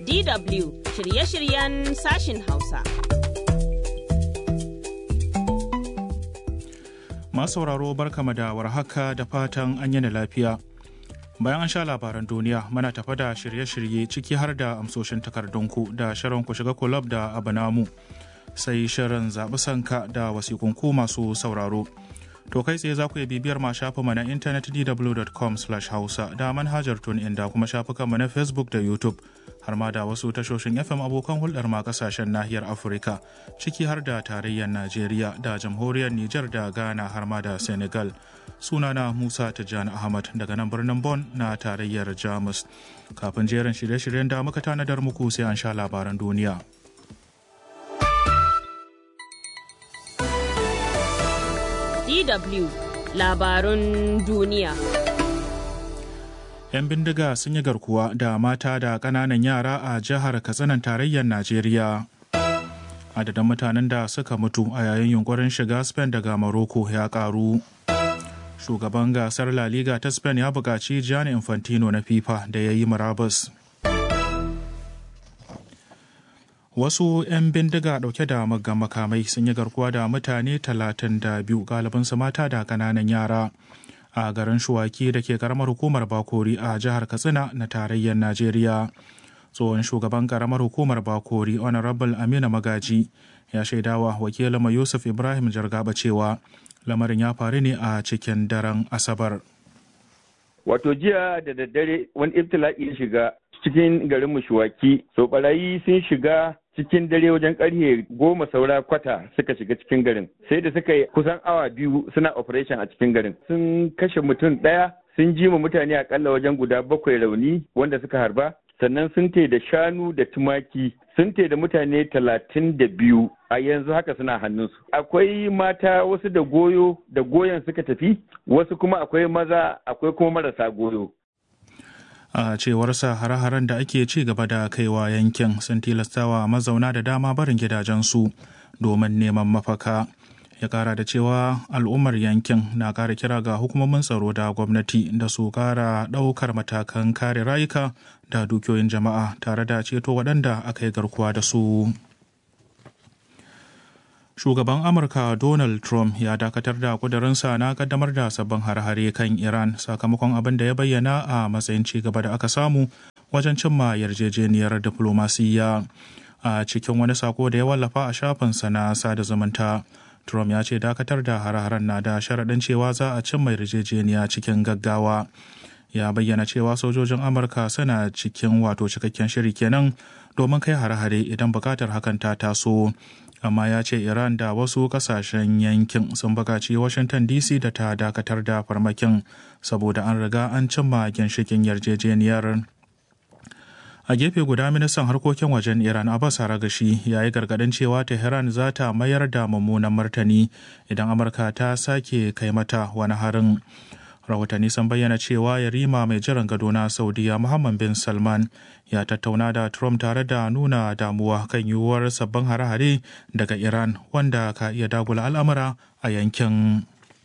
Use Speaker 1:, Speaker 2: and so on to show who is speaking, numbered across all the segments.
Speaker 1: DW shirye-shiryen sashin Hausa.
Speaker 2: Masu sauraro barkama da warhaka da fatan an yana lafiya. Bayan an sha labaran duniya muna tafa da shirye-shirye ciki har da amsoshin takardunku da shirin ku shiga kulab da abanamu sai shirin zaɓi sanka da wasikunku masu sauraro. To kai tsaye za ku iya bibiyar ma shafinmu na intanet dw.com hausa da manhajar tun inda kuma shafukanmu na Facebook da YouTube har ma da wasu tashoshin FM abokan hulɗar ma kasashen nahiyar Afirka ciki har da tarayyar Najeriya da jamhuriyar Nijar da Ghana har ma da Senegal. Sunana Musa Tijjani Ahmad daga nan birnin Bon na tarayyar Jamus. Kafin jerin shirye-shiryen da muka tanadar muku sai an sha labaran duniya.
Speaker 1: DW labarun duniya.
Speaker 2: 'Yan bindiga sun yi garkuwa da mata da ƙananan yara a jihar Katsinan tarayyar Najeriya. Adadin mutanen da suka mutu a yayin yunkurin shiga Spain daga Morocco ya ƙaru. Shugaban gasar La Liga ta Spain ya buƙaci Gianni Infantino na FIFA da ya yi murabus. wasu 'yan bindiga dauke da maggan makamai sun yi garkuwa da mutane 32 galibinsu mata da kananan yara a garin shuwaki da ke karamar hukumar bakori a jihar katsina na tarayyar najeriya tsohon shugaban karamar hukumar bakori honorable amina magaji ya shaidawa wakilin yusuf ibrahim jargaba cewa lamarin ya faru ne a cikin daren asabar
Speaker 3: wato jiya da daddare wani ibtila'i ya shiga cikin garin mushuwaki so barayi sun shiga cikin dare wajen karfe goma saura kwata suka shiga cikin garin sai da suka yi kusan awa biyu suna operation a cikin garin sun kashe mutum ɗaya sun ji ma mutane akalla wajen guda bakwai rauni wanda suka harba sannan sun te da shanu da tumaki sun te da mutane talatin da biyu a yanzu haka suna hannunsu akwai mata wasu da goyo da goyon suka tafi wasu kuma akwai maza akwai kuma marasa goyo
Speaker 2: a cewarsa hare-haren da ake ci gaba da kaiwa yankin sun tilastawa mazauna da dama barin gidajensu domin neman mafaka ya kara da cewa al'ummar yankin na kara kira ga hukumomin tsaro da gwamnati da su kara daukar matakan kare rayuka da dukiyoyin jama'a tare da ceto waɗanda aka yi garkuwa da su shugaban amurka donald trump ya dakatar da kudurinsa na kaddamar da sabbin har-hare kan iran sakamakon abin da ya bayyana a matsayin ci gaba da aka samu wajen cimma yarjejeniyar diflomasiyya a cikin wani sako da ya wallafa a shafinsa na sada zumunta trump ya ce dakatar da har-haren na da sharaɗin cewa za a cimma yarjejeniya cikin gaggawa ya bayyana cewa sojojin amurka suna cikin wato cikakken shiri kenan domin kai hare-hare idan bukatar hakan ta taso amma ya ce iran da wasu kasashen yankin sun bukaci washington dc da ta dakatar da farmakin saboda an riga an cimma ginshikin yarjejeniyar a gefe guda ministan harkokin wajen iran abbas aragashi ya yi gargadin cewa tehran za ta mayar da mummunan martani idan amurka ta sake kai mata wani harin rahotanni sun bayyana cewa yarima mai jiran gado na saudiya muhammad bin salman ya tattauna da trump tare da nuna damuwa kan yiwuwar sabbin hare-hare daga iran wanda ka iya dagula al'amura a yankin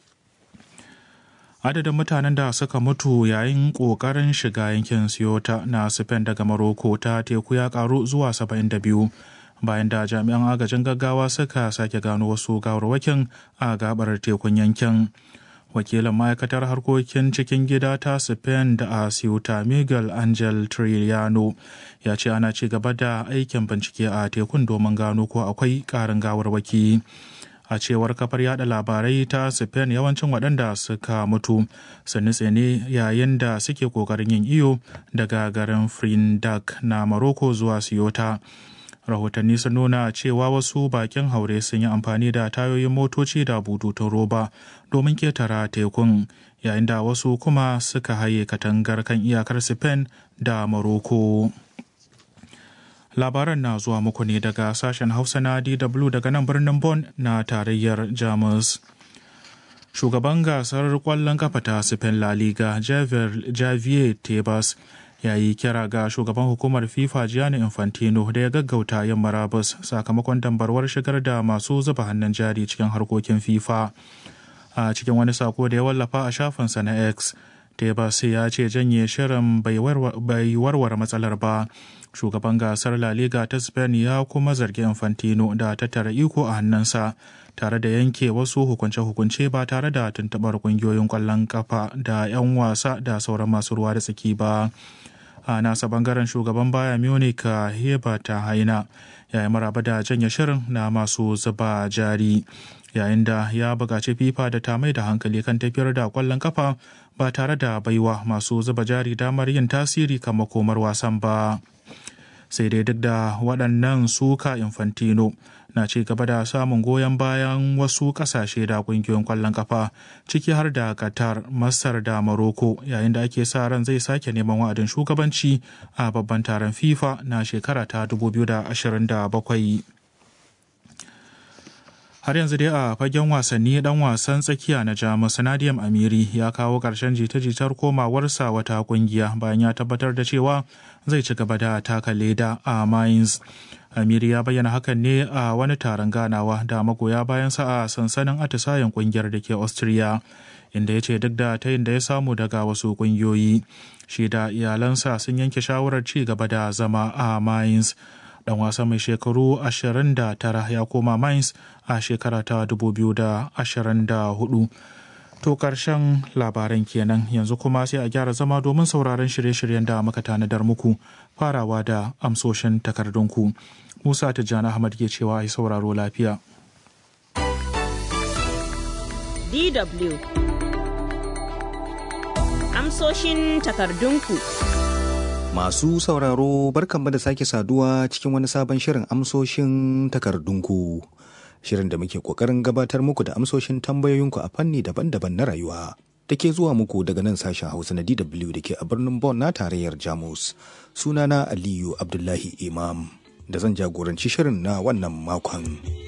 Speaker 2: adadin mutanen da suka mutu yayin kokarin shiga yankin siyota na spain daga maroko ta teku ya karu zuwa 72 bayan da jami'an agajin gaggawa suka sake gano wasu gawarwakin a gabar tekun yankin wakilin ma'aikatar harkokin cikin gida ta spain da a ceuta miguel angel trillano ya ce ana ci gaba da aikin bincike a tekun domin gano ko akwai karin gawarwaki a cewar kafar yada labarai ta spain yawancin waɗanda suka mutu sun nutse ne yayin da suke kokarin yin iyo daga garin frindak na morocco zuwa ceuta rahotanni sun nuna cewa wasu bakin haure sun yi amfani da tayoyin motoci da bututun roba domin ketara tekun yayin da wasu kuma suka haye katangar kan iyakar spain da morocco labaran na zuwa muku ne daga sashen hausa na dw daga nan birnin Bonn na tarayyar jamus shugaban gasar kwallon kafa ta spain la liga javier tebas ya yi kira ga shugaban hukumar fifa gianni infantino da ya gaggauta yin marabus sakamakon dambarwar shigar da masu zuba hannun jari cikin harkokin fifa a cikin wani sako da ya wallafa a shafinsa na x tebas ya ce janye shirin bai warware matsalar ba shugaban gasar la liga ta spain ya kuma zargi infantino da tattara iko a hannunsa tare da yanke wasu hukunce-hukunce ba tare da tuntubar kungiyoyin kwallon kafa da 'yan wasa da sauran masu ruwa da tsaki ba a nasa bangaren shugaban baya munich heba ta haina ya yi maraba da janye shirin na masu zuba jari yayin da ya buƙaci fifa da ta mai da hankali kan tafiyar da kwallon kafa ba tare da baiwa masu zuba jari damar yin tasiri kan makomar wasan ba sai dai duk da waɗannan suka infantino na ci gaba da samun goyon bayan wasu ƙasashe da ƙungiyoyin ƙwallon kafa ciki har da qatar masar da maroko yayin da ake sa ran zai sake neman wa'adin shugabanci a babban taron fifa na shekara ta 2027 har yanzu dai a fagen wasanni dan wasan tsakiya na jamus nadiam amiri ya kawo ƙarshen jita-jitar komawarsa wata kungiya bayan ya tabbatar da cewa zai ci gaba da taka leda a mainz amiri ya bayyana hakan ne a wani taron ganawa da magoya bayansa a sansanin atisayen kungiyar da ke austria inda ya ce duk da tayin da ya samu daga wasu kungiyoyi shi da iyalansa sun yanke shawarar ci gaba da zama a mainz dan wasa mai shekaru 29 ya koma Mainz a shekara ta 2024. To karshen labaran kenan yanzu kuma sai a gyara zama domin sauraron shirye-shiryen da muka tanadar muku farawa da amsoshin takardunku. Musa Tijjani Ahmad ke cewa a sauraro lafiya.
Speaker 1: DW Amsoshin takardunku.
Speaker 4: Masu sauraro barkanmu da sake saduwa cikin wani sabon shirin amsoshin takardunku. Shirin da muke ƙoƙarin gabatar muku da amsoshin tambayoyinku a fanni daban-daban na rayuwa. Da ke zuwa muku daga nan sashen Hausa na DW da ke a birnin Bonn na tarayyar Jamus. Sunana Aliyu Abdullahi Imam da zan jagoranci shirin na wannan makon.